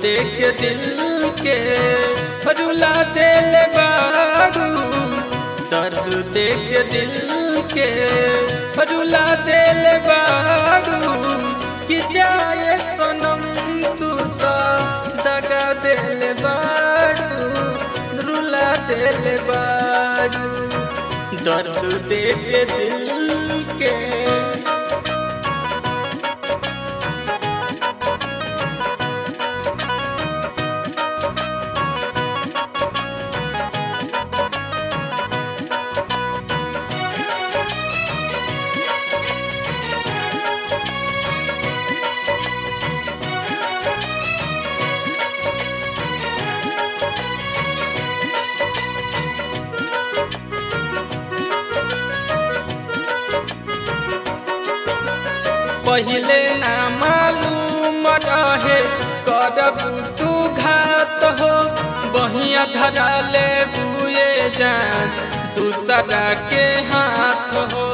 देख दिल के रुला दिल बारू दर्द देख दिल के रुला दिल बारू कि जाए सनम तू तो दगा दिल बारू रुला दिल बारू दर्द देख दिल के पहिले ना मालूम रहे करब तू घात हो बहिया धरा ले बुए जान दूसरा के हाथ हो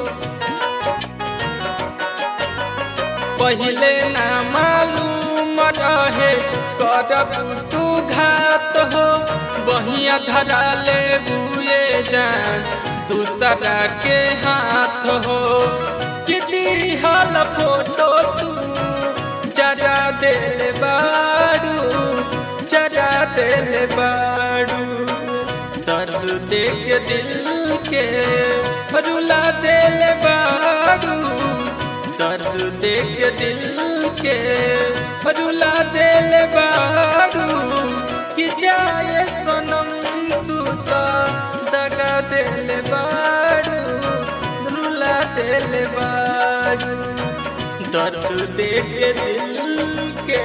पहिले ना मालूम रहे करब तू घात हो बहिया धरा ले बुए जान दूसरा के हाथ हो किती हाल फोटो तू जरा दिल बारू जरा दिल बारू दर्द देख दिल के रुला दिल बारू दर्द देख दिल के रुला दिल बारू कि जाए सनम तू तो दगा दिल बारू रुला दिल बारू दर्द देख दिल के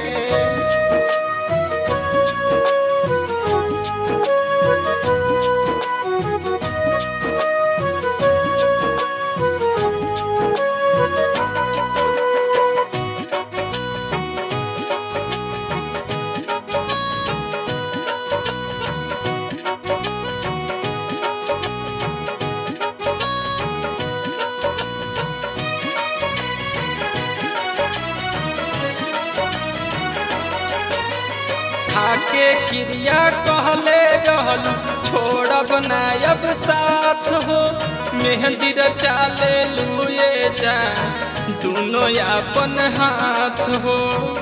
खाके क्रिया कहले रहल छोड़ब नायब साथ हो मेहंदी रचाले लुए जा दोनों अपन हाथ हो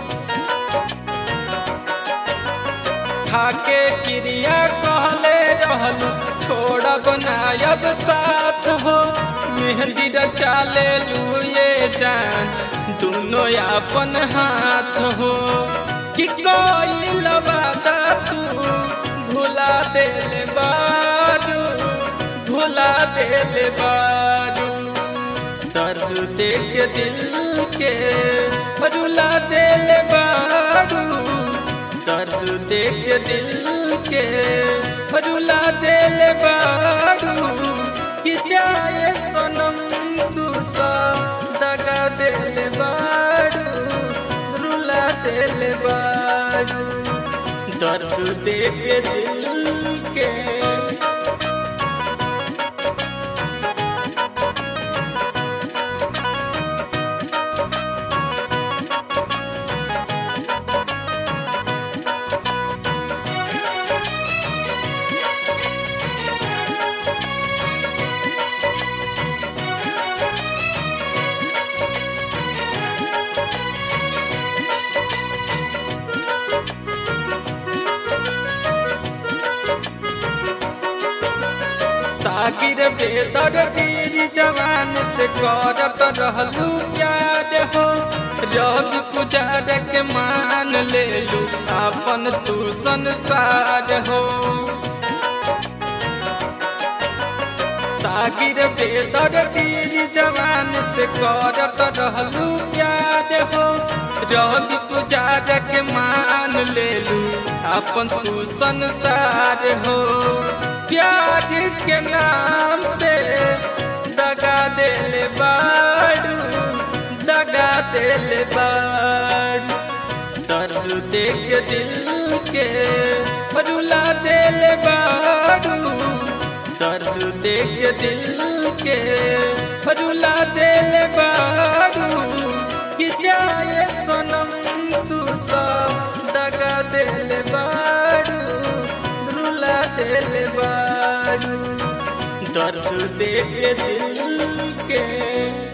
खाके क्रिया कहले रहल छोड़ब नायब साथ हो मेहंदी रचाले लुए जान दोनों अपन हाथ हो कि कोई लबादा तू भुला दिल बारू भुला दिल बारू दर्द देख दिल के रुला दिल बारू दर्द देख दिल के रुला दिल बारू कि जाए सनम तू तो दगा दिल बारू रुला दिल बारू दर्द देख दिल के सागिर बेदर वीर जवान से करत रहलू प्यार हो रवि पुजार के मान ले लू अपन तू संसार हो सागिर बेदर वीर जवान से करत रहलू प्यार हो रवि पुजार के मान ले लू अपन तू संसार हो प्यार के नाम पे दगा दिल बाड़ू दगा दिल बाड़ू दर्द देख दिल के रुला दिल बाड़ू दर्द देख दिल के रुला दिल बाड़ू कि जाए सनम तू तो दगा दिल बारू रुला दिल बारू दर्द दे के दिल के